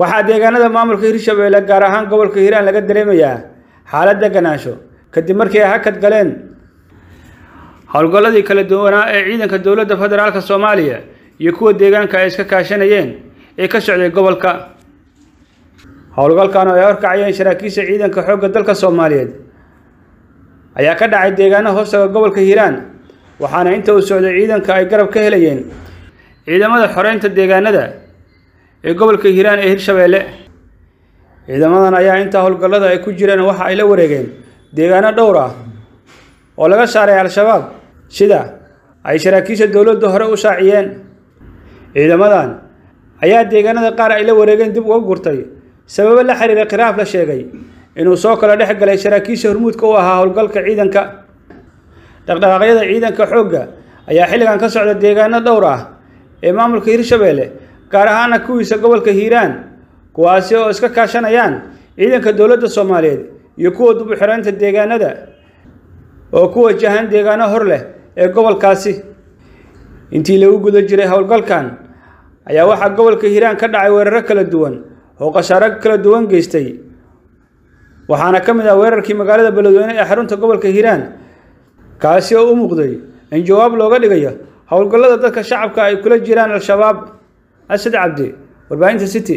waxaa deegaanada maamulka hirshabeelle gaar ahaan gobolka hiiraan laga dareemayaa xaalad deganaansho kadib markii ay hakad galeen howlgalladii kala duwanaa ee ciidanka dowladda federaalk soomaaliya iyo kuwa deegaanka ay iska kaashanayeen ee ka socday gobolka howlgalkan oo ay horkacayeen saraakiisha ciidanka xoogga dalka soomaaliyeed ayaa ka dhacay deegaano hoostaga gobolka hiiraan waxaana inta uu socday ciidanka ay garab ka helayeen ciidamada xoreynta deegaanada ee gobolka hiiraan ee hirshabeelle ciidamadan ayaa intaa howlgallada ay ku jireen waxa ay la wareegeen deegaano dhowr ah oo laga saaray al-shabaab sida ay saraakiisha dowladda hore u shaaciyeen ciidamadan ayaa deegaanada qaar ay la wareegeen dib uga gurtay sababo la xiriira khiraaf la sheegay inuu soo kala dhex galay saraakiisha hormuudka u ahaa howlgalka ciidanka dhaqdhaqaaqyada ciidanka xoogga ayaa xilligan ka socda deegaano dhowr ah ee maamulka hirshabeelle gaar ahaana kuwiisa gobolka hiiraan kuwaasi oo iska kaashanayaan ciidanka dowladda soomaaliyeed iyo kuwa dib u xireynta deegaanada oo ku wajahan deegaano hor leh ee gobolkaasi intii lagu guda jiray howlgalkan ayaa waxaa gobolka hiiraan ka dhacay weeraro kala duwan oo khasaaro kala duwan geystay waxaana ka mid ah weerarkii magaalada beledweyne ee xarunta gobolka hiiraan kaasi oo u muuqday in jawaab looga dhigayo howlgallada dadka shacabka ay kula jiraan al-shabaab asad cabdi warbaahinta city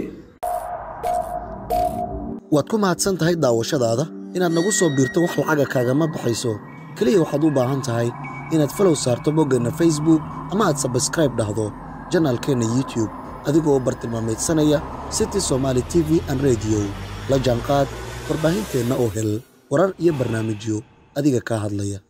waad ku mahadsan tahay daawashadaada inaad nagu soo biirto wax lacaga kaagama baxayso keliya waxaad u baahan tahay inaad falow saarto boggeenna facebook ama aad sabskraib dhahdo janaalkeenna youtube adigoo bartilmaamaydsanaya city somaali t v an rediyo la jaanqaad warbaahinteenna oo hel warar iyo barnaamijyo adiga kaa hadlaya